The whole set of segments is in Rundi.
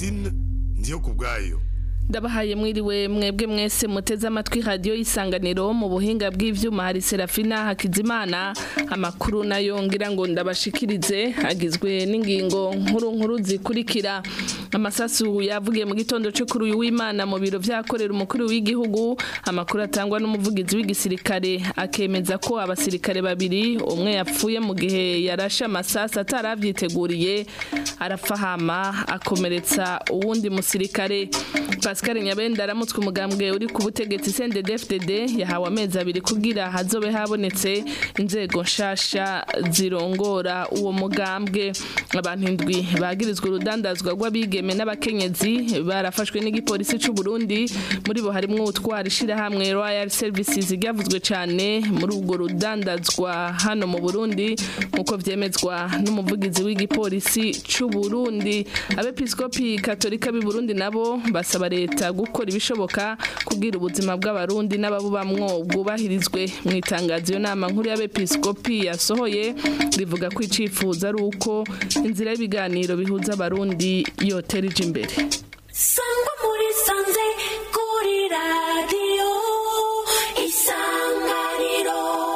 francine ndiyo ku bwayo ndabahaye mwiriwe mwebwe mwese muteze amatwi radiyo y'isanganiro mu buhinga bw'ivyuma hari serafina hakizimana amakuru nayo ngira ngo ndabashikirize agizwe n'ingingo nkuru nkuru zikurikira amasasu yavugiye mu gitondo cyo kuri uyu w'imana mu biro vyakorera umukuru w'igihugu amakuru atangwa n'umuvugizi w'igisirikare akemeza ko abasirikare babiri umwe yapfuye mu gihe yarashe amasasu ataravyiteguriye arafahama akomeretsa uwundi musirikare Pascal Nyabenda aramutswe umugambwe uri ku butegetsi CNDD-FDD yahawe amezi abiri kugira hazobe habonetse inzego nshasha zirongora uwo mugambwe abantu indwi bagirizwe urudandazwa rw'abigeme n'abakenyezi barafashwe n'igipolisi c'u Burundi muri bo harimwo utwara ishirahamwe Royal Services ryavuzwe cane muri urwo rudandazwa hano mu Burundi nkuko vyemezwa n'umuvugizi w'igipolisi c'u Burundi abepiskopi katolika b'i Burundi nabo basaba leta gukora ibishoboka kugira ubuzima bw'abarundi n'ababubamwo bwubahirizwe mu itangazo iyo nama nkuru y'abepiskopi yasohoye rivuga ko icifuzo ari uko inzira y'ibiganiro bihuza abarundi yotera ije imbere sangwa muri sanze kuri radiyo isanganiro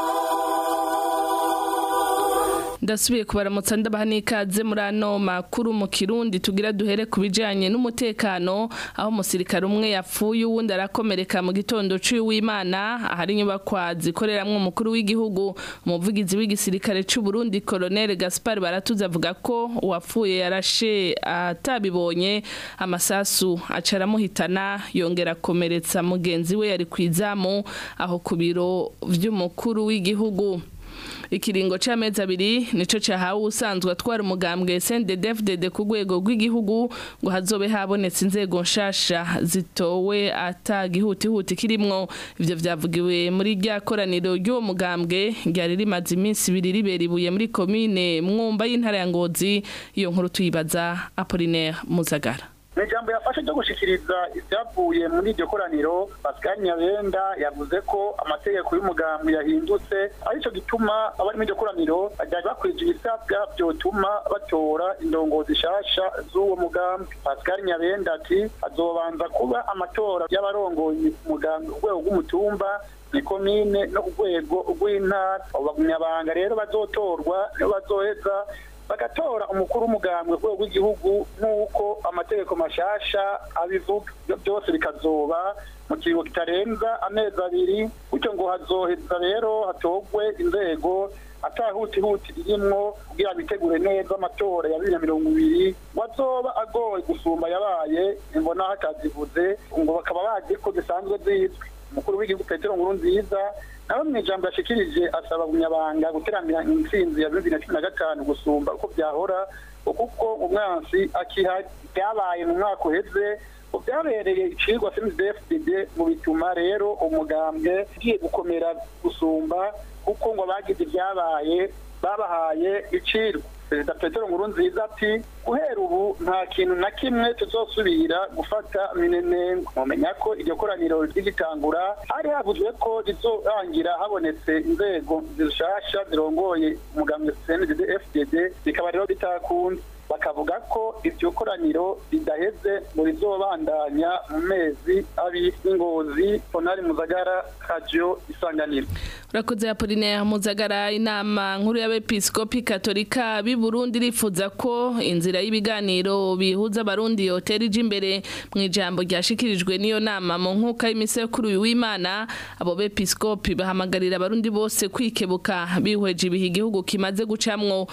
ndasubiye kubaramutsa ndabaha n'ikaze muri ano makuru mu kirundi tugira duhere ku bijanye n'umutekano aho umusirikare umwe yapfuye uwundi arakomereka mu gitondo c'uwimana ahari inyubakwa zikoreramwo umukuru w'igihugu umuvugizi w'igisirikare c'u Burundi Colonel Gaspar Baratuze avuga ko uwapfuye yarashe atabibonye amasasu aca aramuhitana yongera akomeretsa mugenzi we yari kwizamu aho ku biro vy'umukuru w'igihugu ikiringo c'amezi abiri nico cahawe usanzwe atwara umugambwe CNDD-FDD ku rwego rw'igihugu ngo hazobe habonetse inzego nshasha zitowe atagihutihuti kirimwo ivyo vyavugiwe muri rya koraniro ry'uwo mugambwe ryari rimaze iminsi ibiri ribera ibuye muri komine mwumba y'intara ya ngozi iyo nkuru tuyibaza Apollinaire Muzagara mu ijambo yafashe ryo gushikiriza ibyavuye muri iryo koraniro pascal nyabenda yavuze ko amategeko y'umugambi yahindutse aricyo gituma abari muri iryo koraniro bajya bakwije ibisabwa byotuma batora indongozi nshasha z'uwo mugambi pascal nyabenda ati azobanza kuba amatora y'abarongoye umugambi urwego rw'umutumba ni komine no ku rwego rw'intara abo bagumyabanga rero bazotorwa nibo bazoheza bagatora umukuru w'umugambwe ku rwego rw'igihugu nk'uko amategeko mashasha abivuga ibyo byose bikazoba mu kiringo kitarenza amezi abiri gutyo ngo hazoheza rero hatogwe inzego atahutihuti irimwo kugira bitegure neza amatora ya bibiri na mirongo ibiri ngo azoba agoye gusumba yabaye imbonaho atazivuze ngo bakaba bazi ko zisanzwe zizwi umukuru w'igihugu petero nkuru nziza nawe mu ijambo yashikirije asaba umunyabanga guteramira intsinzi ya bibiri na cumi na gatanu gusumba uko byahora kuko umwansi akihari byabaye mu mwaka uheze byabereye icigwa cndfdd mu bituma rero umugambwe ugiye gukomera gusumba kuko ngo abagize ibyabaye babahaye icirwa perezida petero nkuru nziza ati guhera ubu nta kintu na kimwe tuzosubira gufata minenengo mumenya ko iryo koraniro rigitangura hari havuzwe ko rizorangira habonetse inzego zishasha zirongoye umugambwe cndd fdd bikaba rero bitakunze bakavuga ko iryo koraniro ridaheze ngo rizobandanya mu mezi abiri ingozi ponari muzagara radio isanganiro urakoze Apollinaire Muzagara inama nkuru y'abepiskopi katolika b'i Burundi rifuza ko inzira y'ibiganiro bihuza abarundi yotera ije imbere mu ijambo ryashikirijwe n'iyo nama mu nkuka y'imisekuru w'Imana abo bepiskopi bahamagarira abarundi bose kwikebuka bihweje ibihe igihugu kimaze gucamwo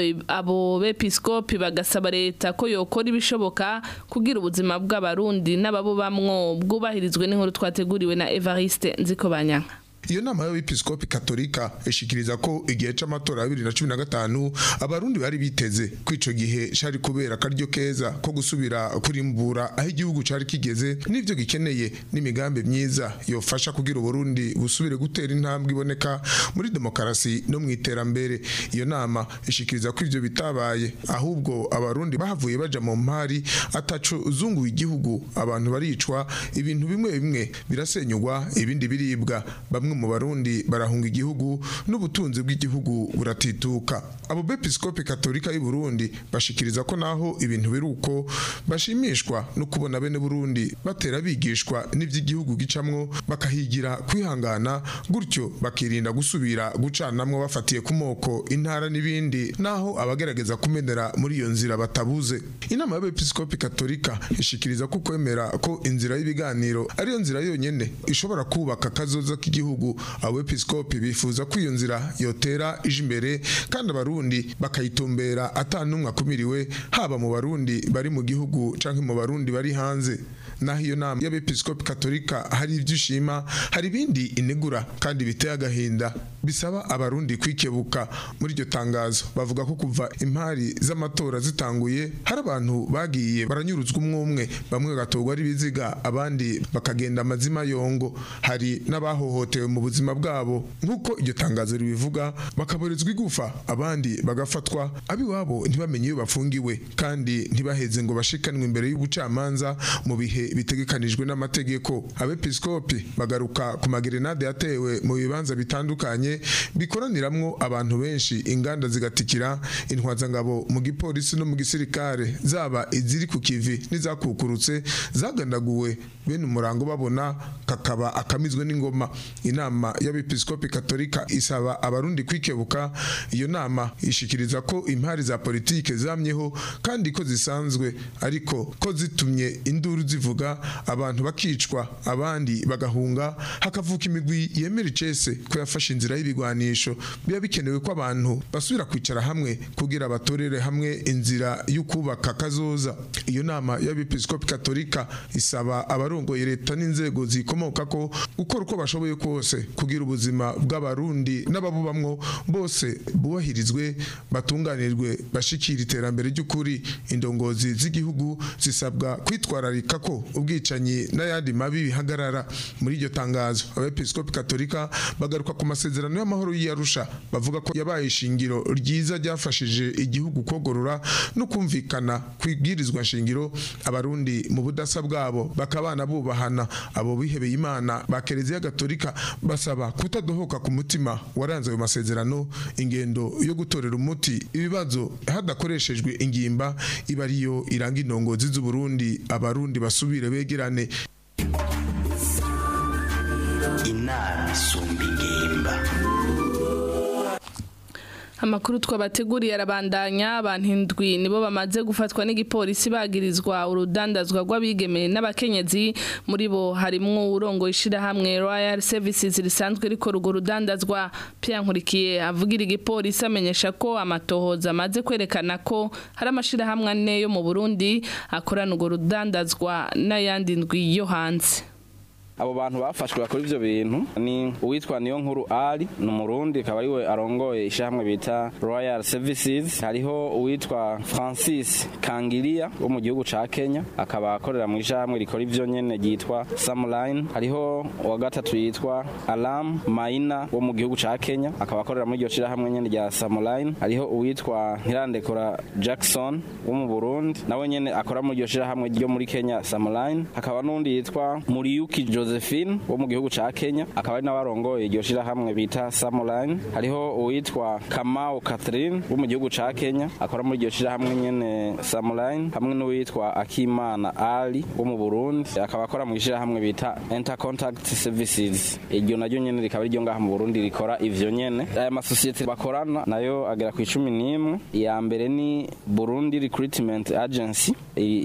abo bepiskopi bagasaba leta ko yokora ibishoboka kugira ubuzima bw'abarundi n'ababubamwo bwubahirizwe n'inkuru twateguriwe na Evariste Nzikobanyanka iyo nama y'abepiskopi katolika ishikiriza ko igihe c'amatora ya bibiri na cumi na gatanu abarundi bari biteze ko ico gihe cari kubera akaryo keza ko gusubira kurimbura aho igihugu cari kigeze n'ivyo gikeneye n'imigambi myiza yofasha kugira uburundi busubire gutera intambwe iboneka muri demokarasi no mu iterambere iyo nama ishikiriza ko ivyo bitabaye ahubwo abarundi bahavuye baja mu mpari ataco uzunguye igihugu abantu baricwa ibintu bimwe bimwe birasenyugwa ibindi biribwa bamwe bamwe mu barundi barahunga igihugu n'ubutunzi bw'igihugu buratituka abo bepiskopi katolika y'u Burundi bashikiriza ko naho ibintu biri uko bashimishwa no kubona bene Burundi batera bigishwa n'ivy'igihugu gicamwo bakahigira kwihangana gutyo bakirinda gusubira gucanamwo bafatiye ku moko intara n'ibindi naho abagerageza kumenera muri iyo nzira batabuze inama y'abepiskopi katolika ishikiriza ko kwemera ko inzira y'ibiganiro ariyo nzira yonyene ishobora kubaka kazoza k'igihugu abepiskopi bifuza ko iyo nzira yotera ije imbere kandi abarundi bakayitumbera atanumwe akumiriwe haba mu barundi bari mu gihugu canke mu barundi bari hanze naho iyo nama y'abepiskopi katolika hari ibyo ishima hari ibindi inegura kandi biteye agahinda bisaba abarundi kwikebuka muri iryo tangazo bavuga ko kuva impari z'amatora zitanguye hari abantu bagiye baranyuruzwa umwe umwe bamwe bagatorwa ari biziga abandi bakagenda amazima yongo hari n'abahohotewe mu buzima bwabo nk'uko iryo tangazo ribivuga bakaburizwa igufa abandi bagafatwa abiwabo ntibamenye iyo bafungiwe kandi ntibaheze ngo bashikanwe imbere y'ubucamanza mu bihe bitegekanijwe n'amategeko abepiskopi bagaruka ku magerenade yatewe mu bibanza bitandukanye bikoraniramwo abantu benshi inganda zigatikira intwazangabo mu gipolisi no mu gisirikare zaba iziri ku kivi n'izakukurutse zagandaguwe bene umurango babona kakaba akamizwe n'ingoma inama y'abepiskopi katolika isaba abarundi kwikebuka iyo nama ishikiriza ko impari za politike zamyeho kandi ko zisanzwe ariko ko zitumye induru zivuga abantu bakicwa abandi bagahunga hakavuka imigwi yemera icese ko yafashe inzira y'ibigwanisho biba bikenewe ko abantu basubira kwicara hamwe kugira batorere hamwe inzira y'ukubaka kazoza iyo nama y'abepiskopi katolika isaba abarongoye leta n'inzego zikomoka ko gukora uko bashoboye kose kugira ubuzima bw'abarundi n'ababubamwo bose bubahirizwe batunganirwe bashikira iterambere ry'ukuri indongozi z'igihugu zisabwa kwitwararika ko ubwicanyi n'ayandi mabi bihagarara muri iryo tangazo abepiskopi katolika bagaruka ku masezerano y'amahoro y'iyarusha bavuga ko yabaye ishingiro ryiza ryafashije igihugu kogorora no kumvikana kwibwirizwa nshingiro abarundi mu budasa bwabo bakabana bubahana abo bihebeye imana ba kiliziya gatolika basaba kutadohoka ku mutima waranze ayo masezerano ingendo yo gutorera umuti ibibazo hadakoreshejwe ingimba iba ariyo iranga indongozi z'uburundi abarundi basubire begerane inama isumba ingimba Amakuru twabateguriye arabandanya abantu indwi nibo bamaze gufatwa n'igipolisi bagirizwa urudandazwa rw'abigemeye n'abakenyezi muri bo harimwo urongo ishirahamwe Royal Services risanzwe rikora urwo rudandazwa Pierre Nkurikiye avugira igipolisi amenyesha ko amatohoza amaze kwerekana ko hari amashirahamwe ane yo mu Burundi akorana urwo rudandazwa n'ayandi ndwi yo hanze abo bantu bafashwe bakora ivyo bintu ni uwitwa niyo nkuru ari ni umurundi akaba ariwe arongoye ishyirahamwe bita royal services hariho uwitwa francis kangiria wo mu gihugu ca kenya akaba akorera mu ishyirahamwe rikora ivyo nyene ryitwa samline hariho uwa gatatu yitwa alam maina wo mu gihugu ca kenya akaba akorera muri iryo shyirahamwe nyene rya samline hariho uwitwa ntirandekora jackson wo mu burundi nawe nyene akora muri iryo shyirahamwe ryo muri kenya samline hakaba n'undi yitwa muriyuki Josephine wo mu gihugu ca Kenya akaba ari nabarongoye iryo shirahamwe bita Samuline hariho uwitwa Kamau Catherine wo mu gihugu ca Kenya akora muri iryo shirahamwe nyene Samuline hamwe n'uwitwa Akimana Ali wo mu Burundi akaba akora mu shirahamwe bita Intercontact Services iryo naryo nyene rikaba iryo ngaha mu Burundi rikora ivyo nyene aya masosiyete bakorana nayo agera ku icumi n'imwe iya mbere ni Burundi Recruitment Agency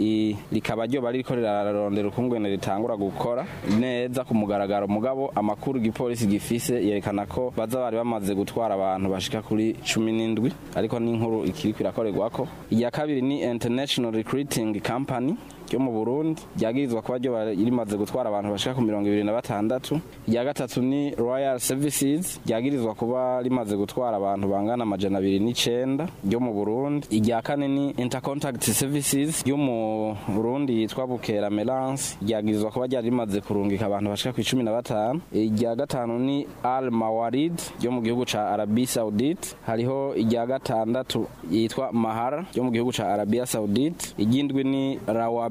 rikaba ryo bari rikorera rarondera ukungwene ritangura gukora neza ku mugaragaro mugabo amakuru igipolisi gifise yerekana ko baza bari bamaze gutwara abantu bashika kuri cumi n'indwi ariko n'inkuru ikiri kwirakorerwako iya kabiri ni international recruiting company ryo mu Burundi ryagirizwa kuba ryo rimaze gutwara abantu bashika ku mirongo ibiri na batandatu irya gatatu ni Royal Services ryagirizwa kuba rimaze gutwara abantu bangana amajana abiri n'icenda ryo mu Burundi irya kane ni Intercontact Services ryo mu Burundi yitwa Bukera Melance ryagirizwa kuba ryari rimaze kurungika abantu bashika ku icumi na batanu irya gatanu ni Al Mawarid ryo mu gihugu ca Arabia Saudite hariho irya gatandatu yitwa Mahara ryo mu gihugu ca Arabia Saudite iryindwi ni Rawab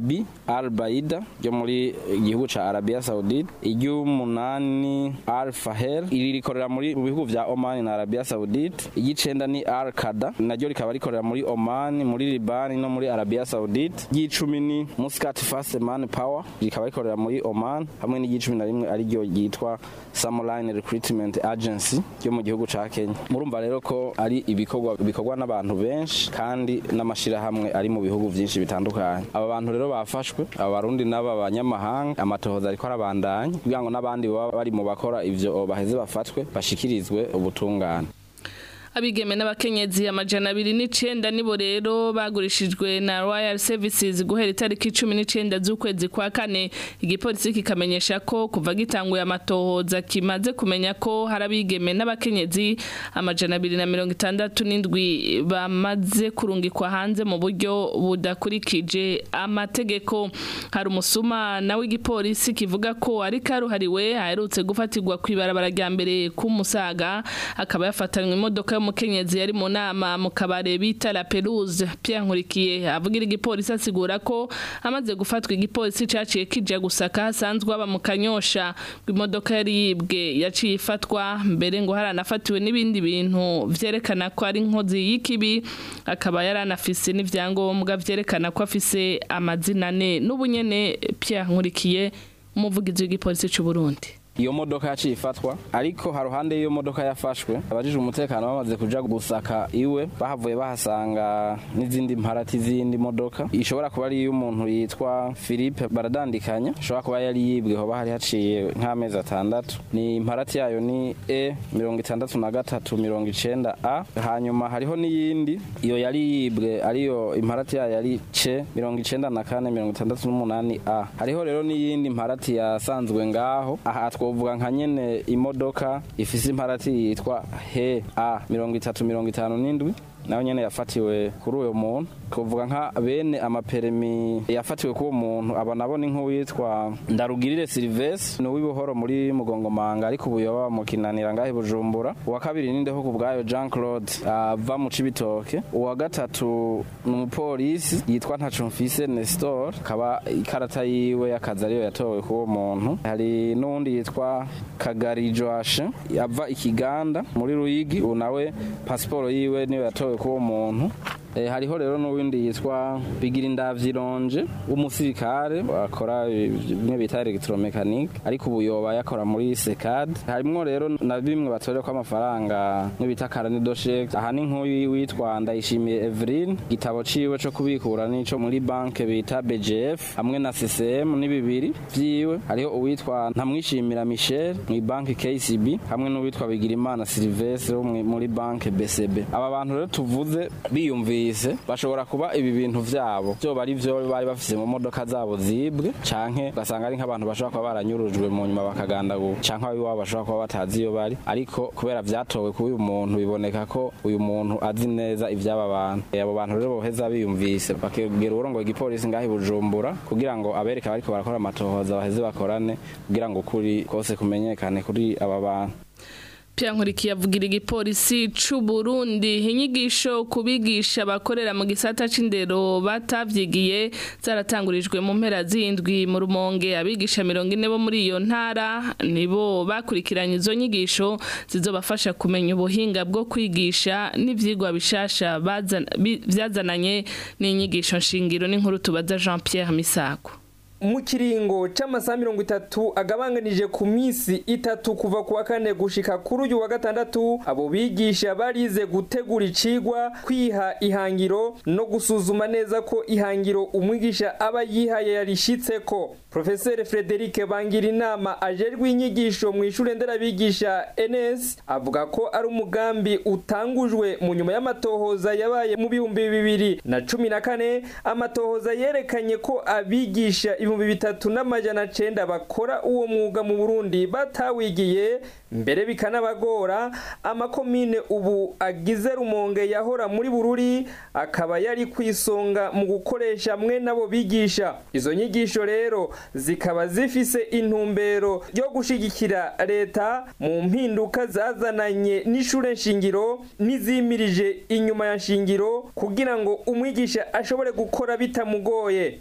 Arabi Al Baida ryo muri igihugu ca Arabia Saudite iry'umunani Al Fahel iri rikorera muri mu bihugu vya Oman na Arabia Saudite iry'icenda ni Al Qada naryo rikaba rikorera muri Oman muri Liban no muri Arabia Saudite iry'icumi ni Muscat Fast Man Power rikaba rikorera muri Oman hamwe n'iry'icumi na rimwe ariryo ryitwa Samuline Recruitment Agency ryo mu gihugu ca Kenya murumva rero ko ari ibikorwa bikorwa n'abantu benshi kandi n'amashirahamwe ari mu bihugu vyinshi bitandukanye aba bantu rero bafashwe aba barundi n'aba banyamahanga amatohoza ariko arabandanya kugira ngo n'abandi baba bari mu bakora ivyo baheze bafatwe bashikirizwe ubutungane abigeme n'abakenyezi amajana abiri n'icenda nibo rero bagurishijwe na Royal Services guhera itariki cumi n'icenda z'ukwezi kwa kane igipolisi kikamenyesha ko kuva gitanguye amatohoza kimaze kumenya ko hari abigeme n'abakenyezi amajana abiri na mirongo itandatu n'indwi bamaze kurungikwa hanze mu buryo budakurikije amategeko hari umusuma nawe igipolisi kivuga ko ari karuhariwe aherutse gufatirwa kw'ibarabara rya mbere k'umusaga akaba yafatanywe imodoka y'umukenyezi yari mu nama mu kabare bita La Perouse Pierre Nkurikiye avugira igipolisi asigura ko amaze gufatwa igipolisi caciye kija gusaka hasanzwe aba mu kanyosha imodoka yari yibwe yaciye ifatwa mbere ngo haranafatiwe n'ibindi bintu vyerekana ko ari inkozi y'ikibi akaba yaranafise n'ivyangombwa vyerekana ko afise amazina ane n'ubunyene Pierre Nkurikiye umuvugizi w'igipolisi c'u Burundi iyo modoka yaciye ifatwa ariko haruhande y'iyo modoka yafashwe abajijwe umutekano bamaze kuja gusaka iwe bahavuye bahasanga n'izindi mparati z'indi modoka ishobora kuba ari iy'umuntu yitwa Philippe baradandikanya ishobora kuba yari yibwe hoba hari haciye nk'amezi atandatu ni imparati yayo ni E mirongo itandatu na gatatu mirongo icenda A hanyuma hariho n'iyindi iyo yari yibwe ariyo imparati yayo yari C mirongo icenda na kane mirongo itandatu n'umunani A hariho rero n'iyindi mparati yasanzwe ngaho aha twovuga nka nyene imodoka ifise imparati yitwa he a mirongo itatu mirongo itanu n'indwi nawe nyene yafatiwe kuri uyo muntu twovuga nka bene amaperemi yafatiwe k'uwo muntu aba nabo ni nk'uwitwa ndarugirire silivesi ni uw'ibuhoro muri mugongomanga ariko ubu yoba mu kinanira ngahe bujumbura uwa kabiri ni ndeho ku bwayo jean claude ava mu cibitoke uwa gatatu ni umupolisi yitwa ntacumfise nestor akaba ikarata yiwe y'akazi ariyo yatowe k'uwo muntu hari n'uwundi yitwa kagari joashe ava ikiganda muri ruyigi ubu nawe pasiporo yiwe niyo yatowe k'uwo muntu Eh, hariho rero n'uwindi yitwa Bigirindavyironje w'umusirikare akora bimwe bita electromechanique ariko ubu yoba yakora muri SECAD harimwo rero na bimwe batorera ko amafaranga n'ibita karani doshek aha ni nk'uyu witwa Ndayishimiye Evelyn gitabo ciwe co kubikura nico muri banke bita BGF hamwe na CCM ni bibiri vyiwe hariho uwitwa Ntamwishimira Michel mu banke KCB hamwe n'uwitwa Bigirimana Sylvestre wo mwi- muri banke BCB aba bantu rero tuvuze biyumvise bashobora kuba ibi bintu vyabo vyoba ari vyo bari bafise mu modoka zabo zibwe canke ugasanga ari nk'abantu bashobora kuba baranyurujwe mu nyuma bakagandaguka canke abiwabo bashobora kuba batazi iyo bari ariko kubera vyatowe kuri uyu muntu biboneka ko uyu muntu azi neza ivy'aba bantu Eh, abo bantu rero boheza biyumvise bakegera uburongo igipolisi ngaho i bujumbura kugira ngo abereke bariko barakora amatohoza baheze bakorane kugira ngo ukuri kose kumenyekane kuri aba bantu Pierre Nkurikiye avugira igipolisi c'u Burundi inyigisho kubigisha bakorera mu gisata c'indero batavyigiye zaratangurijwe mu mpera z'indwi mu rumonge abigisha mirongo ine bo muri iyo ntara nibo bakurikiranye izo nyigisho zizobafasha kumenya ubuhinga bwo kwigisha n'ivyigwa bishasha bazana- bi- vyazananye n'inyigisho nshingiro n'inkuru tubaza Jean Pierre Misago mu kiringo c'amasaha mirongo itatu agabanganije ku minsi itatu kuva ku wa kane gushika kuri uyu wa gatandatu abo bigisha barize gutegura icigwa kwiha ihangiro no gusuzuma neza ko ihangiro umwigisha aba yihaye yarishitseko profeseri frederic bangira inama ajerwe inyigisho mu ishure nderabigisha ns avuga ko ari umugambi utangujwe mu nyuma y'amatohoza yabaye mu bihumbi bibiri na cumi na kane amatohoza yerekanye ko abigisha ibihumbi bitatu n'amajana cenda bakora uwo mwuga mu burundi batawigiye mbere bikanabagora amakomine ubu agize rumonge yahora muri bururi akaba yari kwisonga mu gukoresha mwe nabo bigisha izo nyigisho rero zikaba zifise intumbero yo gushigikira leta mu mpinduka zazananye n'ishure nshingiro n'izimirije inyuma ya nshingiro kugira ngo umwigisha ashobore gukora bitamugoye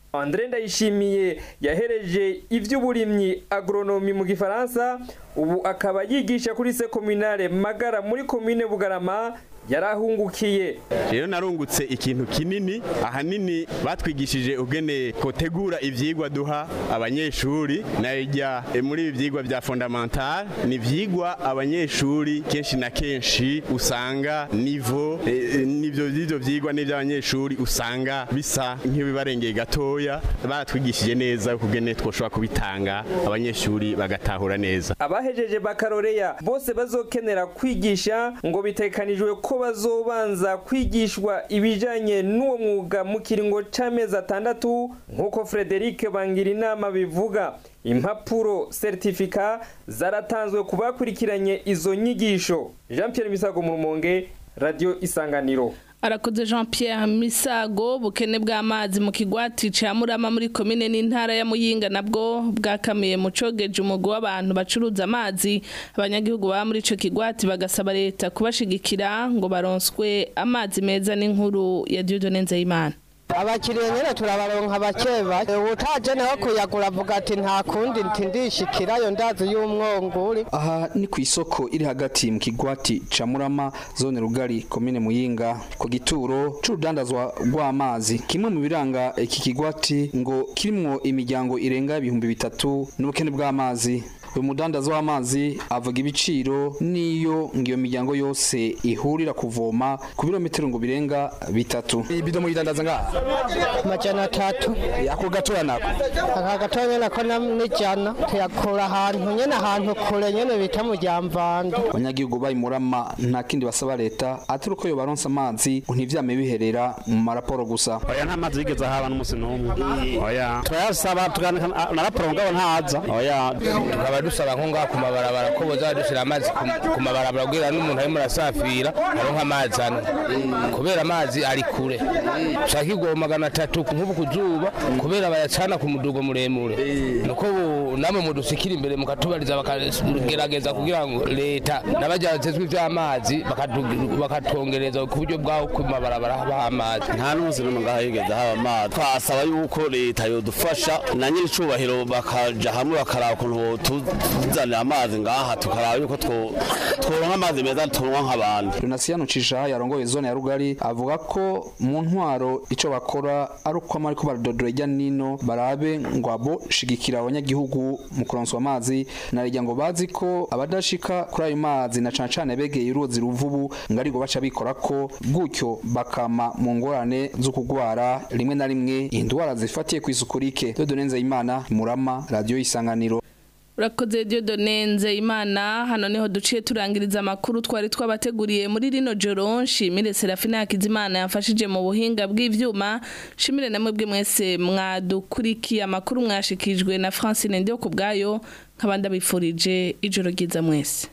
Andre Ndayishimiye yahereje ivy'uburimyi agronomi mu gifaransa ubu akaba yigisha kuri se communale Magara muri commune Bugarama yarahungukiye rero narungutse ikintu kinini ahanini batwigishije ugene kotegura ivyigwa duha abanyeshuri najya muri ibi vyigwa vya fondamental ni ivyigwa abanyeshuri kenshi na kenshi usanga nivo eh, nivyo vyo vyigwa n'ivy'abanyeshuri usanga bisa nk'ibibarengeye gatoya baratwigishije neza kugene twoshobora kubitanga abanyeshuri bagatahura neza abahejeje bakaroreya bose bazokenera kwigisha ngo bitekanijwe ko bazobanza kwigishwa ibijanye n'uwo mwuga mu kiringo c'amezi atandatu nk'uko Frederic bangira inama bivuga impapuro certificat zaratanzwe ku bakurikiranye izo nyigisho Jean Pierre Misago mu Rumonge Radio Isanganiro arakoze jean pierre misago bukene bw'amazi mu kigwati ca murama muri komine n'intara ya muyinga nabwo bwakamiye mu cogeje umugwi w'abantu bacuruza amazi abanyagihugu baba muri ico kigwati bagasaba leta kubashigikira ngo baronswe amazi meza n'inkuru ya diodone nzeyimana abakiriya nyine turabaronka bake bake utaje nawe kuyagura avuga ati nta kundi ntindishikirayo ndazi y'umwonguri aha ni ku isoko iri hagati mu kigwati ca murama zone rugari komine muyinga ku gituro c'urudandazwa rw'amazi kimwe mu biranga iki kigwati ngo kirimwo imiryango irenga ibihumbi bitatu n'ubukene bw'amazi uyu mudandaza w'amazi avuga ibiciro n'iyo ngo iyo miryango yose ihurira kuvoma ku birometero ngo birenga bitatu ibido muyidandaza ngaha amajana atatu ako gatoya nako aka gatoya nyene ko na- n'ijana tuyakura ahantu nyene ahantu kure nyene bita mu ryamvanda abanyagihugu bari murama nta kindi basaba leta atari uko yobaronsa amazi ngo ntivyame biherera mu maraporo gusa oya nta mazi yigeze ahaba n'umunsi n'umwe oya turayasaba tuganika na raporo ngabo ntaza oya tukaba dusaba nko ngaha ku mabarabara ko boza dushyira amazi ku- ku mabarabara kugira n'umuntu arimo arasafira aronka amazi hano kubera amazi ari kure ushaka igwa magana atatu nk'ubu ku zuba kubera bayacana ku mudugo muremure nuko ubu namwe mudusikira imbere mukatubariza bakagerageza kugira ngo leta n'abajyanzwe iby'amazi bakatu- bakatwongereza ku buryo bwaho ku mabarabara habaho amazi nta n'umunsi n'umwe ngaha yigeze haba amazi twasaba yuko leta yodufasha na nyir'icubahiro bakaja hamwe bakaraba ukuntu tuzanira amazi ngaha tukaraba yuko two- tworonka amazi meza tunywa nk'abandi Donasiano Cisha yarongoye zone ya Rugari avuga ko mu ntwaro ico bakora ari uko amariko baradodora ijya nino barabe ngo abo shigikira abanyagihugu mu kuronswa amazi narijya ngo bazi ko abadashika kuri ayo mazi na cane cane begeye uruzi ruvubu ngo arigo baca bikora ko gutyo bakama mu ngorane zo kugwara rimwe na rimwe indwara zifatiye ku isuku rike Dodone Nzeyimana Murama Radio Isanganiro urakoze diodone nzeyimana hano niho duciye turangiriza amakuru twari twabateguriye muri rino joro nshimire serafina hakizimana yafashije mu buhinga bw'ivyuma nshimire namwe bwe mwese mwadukurikiye amakuru mwashikijwe na francine ndiyo ku bwayo nk'abandi abifurije ijoro ryiza mwese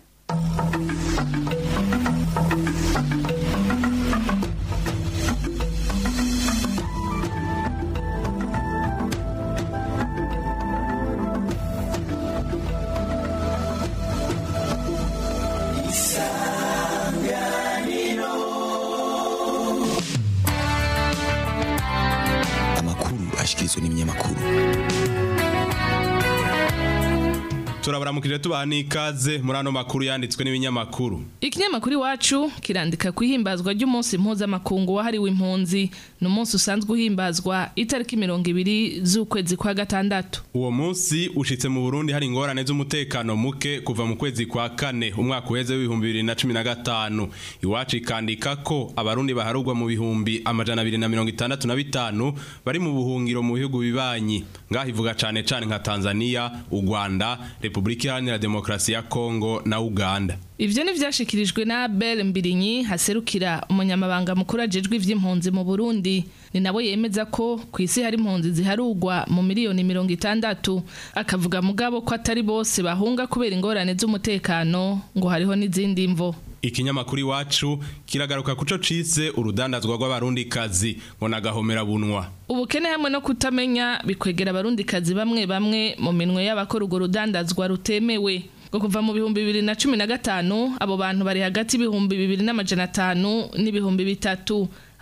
amakuru ashikirizwa n'ibinyamakuru turabaramukije tubaha n'ikaze muri ano makuru yanditswe n'ibinyamakuru ikinyamakuru iwacu kirandika ku ihimbazwa ry'umunsi mpuzamakungu wahariwe impunzi ni umunsi usanzwe uhimbazwa itariki mirongo ibiri z'ukwezi kwa gatandatu uwo munsi ushitse mu burundi hari ingorane z'umutekano muke kuva mu kwezi kwa kane umwaka uheze w'ibihumbi bibiri na cumi na gatanu iwacu ikandika ko abarundi baharugwa mu bihumbi amajana abiri na mirongo itandatu na bitanu bari mu buhungiro mu bihugu bibanyi ngaho ivuga cane cane nka tanzania u rwanda repubulika iharanira demokarasi ya kongo na uganda Ivyo ni vyashikirijwe na Abel Mbirinyi haserukira umunyamabanga mukuru ajejwe ivy'impunzi mu Burundi ni nawe yemeza ko ku isi hari impunzi ziharugwa mu miliyoni mirongo itandatu akavuga mugabo ko atari bose bahunga kubera ingorane z'umutekano ngo hariho n'izindi mvo ikinyamakuru iwacu kiragaruka kuco cise urudandazwa rw'abarundi kazi ngo nagahomera bunwa ubukene hamwe no kutamenya bikwegera abarundi kazi bamwe bamwe mu minwe y'abakora urwo rudandazwa rutemewe ngo kuva mu bihumbi bibiri na cumi na gatanu abo bantu bari hagati y'ibihumbi bibiri n'amajana atanu n'ibihumbi bitatu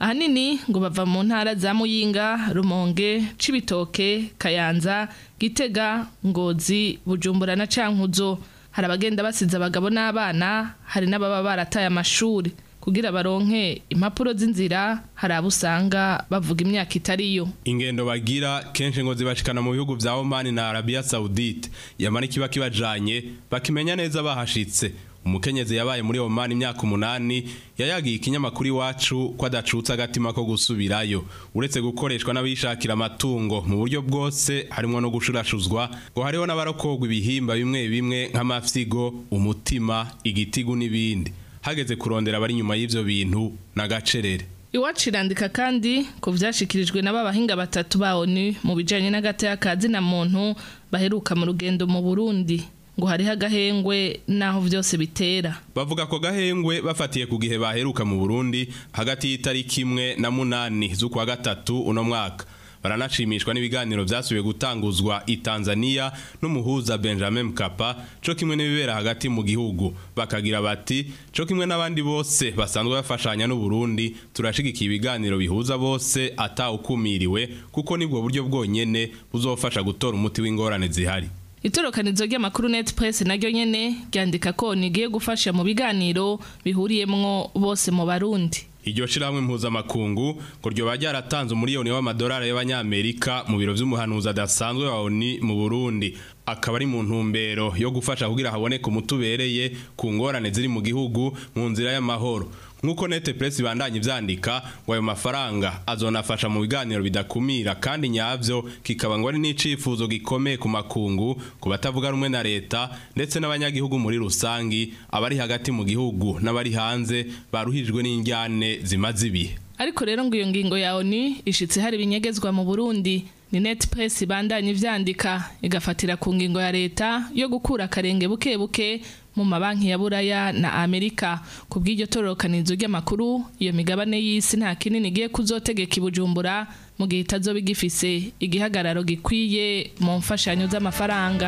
ahanini ngo bava mu ntara za muyinga rumonge cibitoke kayanza gitega ngozi bujumbura na cankuzo hari abagenda basize abagabo n'abana hari n'ababa barataye amashuri kugira baronke impapuro z'inzira hari abo usanga bavuga imyaka itariyo ingendo bagira kenshi ngo zibashikana mu bihugu vya Oman na Arabia Saudite yamara ikiba kibajanye bakimenya neza bahashitse umukenyezi yabaye muri Oman imyaka umunani yayagiye ikinyamakuru iwacu ko adacutse agatima ko gusubirayo uretse gukoreshwa n'abishakira amatungo mu buryo bwose harimo no gushurashuzwa ngo hariho n'abarokogwa ibihimba bimwe bimwe nk'amafyigo umutima igitigu n'ibindi hageze kurondera abari inyuma y'ivyo bintu n'agacerere iwacu irandika kandi ko vyashikirijwe n'aba bahinga batatu ba ONU mu bijanye n'agateka ka zina muntu baheruka mu rugendo mu Burundi ngo hariho agahengwe naho vyose bitera bavuga ko gahengwe bafatiye ku gihe baheruka mu Burundi hagati y'itariki imwe na munani z'ukwa gatatu uno mwaka baranashimishwa n'ibiganiro vyasubiye gutanguzwa i Tanzania n'umuhuza Benjamin Mkapa co kimwe n'ibibera hagati mu gihugu bakagira bati co kimwe n'abandi bose basanzwe bafashanya n'u Burundi turashigikiye ibiganiro bihuza bose atawukumiriwe kuko nibwo buryo bwonyene buzofasha gutora umuti w'ingorane zihari itorokanizo ry'amakuru net press naryo nyene ryandika ko nigiye gufasha mu biganiro bihuriyemwo bose mu barundi iryo shirahamwe mpuzamakungu ngo ryoba ryaratanze umuriyoni w'amadolari y'abanyamerika mu biro vy'umuhanuzi adasanzwe wa ONU mu Burundi akaba ari mu ntumbero yo gufasha kugira haboneke umuti ubereye ku ngorane ziri mu gihugu mu nzira y'amahoro nk'uko nete press ibandanye ivyandika ngo ayo mafaranga azonafasha mu biganiro bidakumira kandi nyavyo kikaba ngo ari n'icifuzo gikomeye ku makungu ku batavuga rumwe na leta ndetse n'abanyagihugu muri rusangi abari hagati mu gihugu n'abari hanze baruhijwe n'injyane zimaze ibihe ariko rero ngo iyo ngingo ya ONU ishitse hari binyegezwa mu Burundi ni net press ibandanye ivyandika igafatira ku ngingo ya leta yo gukura akarenge buke buke mu mabanki ya buraya na amerika ku bw'iryo tororokanizo ry'amakuru iyo migabane y'isi nta kinini igiye kuzotegeka ibujumbura mu gihe itazoba igifise igihagararo gikwiye mu mfashanyo z'amafaranga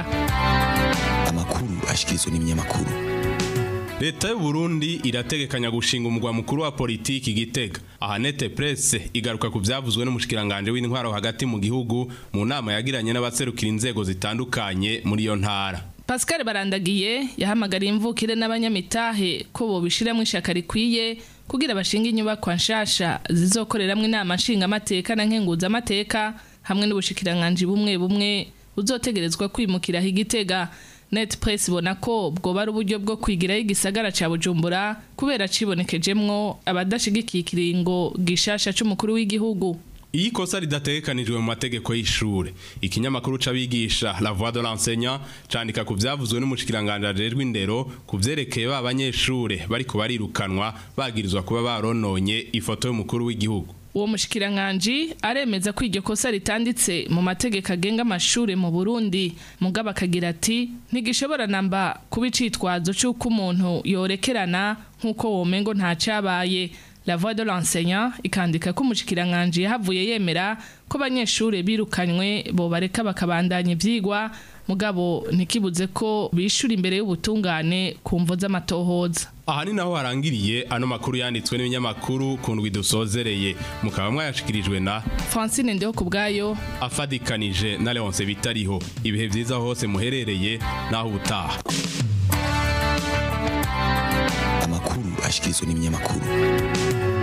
amakuru ashikirizwa n'ibinyamakuru leta y'u Burundi irategekanya gushinga umugwa mukuru wa politiki gitega aha nete presse igaruka ku vyavuzwe n'umushikiranganje w'intwaro hagati mu gihugu mu nama yagiranye n'abaserukira inzego zitandukanye muri iyo ntara Pascal Barandagiye yahamagariye imvukire n'abanyamitahe ko bobishiramwe ishaka rikwiye kugira bashinga inyubakwa nshasha zizokoreramwe inama nshinga amateka na nkenguza amateka hamwe n'ubushikiranganje bumwe bumwe buzotegerezwa kwimukira higitega net press ibona ko bwoba ari uburyo bwo kwigiraho igisagara ca bujumbura kubera cibonekejemwo abadashigikiye ikiringo gishasha c'umukuru w'igihugu iyi kosa ridategekanijwe mu mategeko y'ishure ikinyamakuru c'abigisha la voix de l'enseignant candika ku vyavuzwe n'umushikiranganje ajejwe indero ku vyerekeye ba banyeshure bariko barirukanwa bagirizwa kuba barononye ifoto y'umukuru w'igihugu uwo mushikiranganji aremeza ko iryo kosa ritanditse mu mategeko agenga amashure mu Burundi mugabo akagira ati ntigishobora namba kuba icitwazo c'uko umuntu yorekerana nk'uko womengo nta cabaye La voix de l'enseignant ikandika ko umushikiranganje yahavuye yemera ko abanyeshure birukanywe bo bareka bakabandanya ivyigwa mugabo ntikibuze ko bishura imbere y'ubutungane ku mvo z'amatohoza aha ni naho harangiriye ano makuru yanditswe n'ibinyamakuru ku ndwi dusozereye mukaba mwayashikirijwe na Francine Ndeho kubwayo afadikanije na Leonce bitariho ibihe vyiza hose muherereye naho ubutaha amakuru ashikirizwa n'ibinyamakuru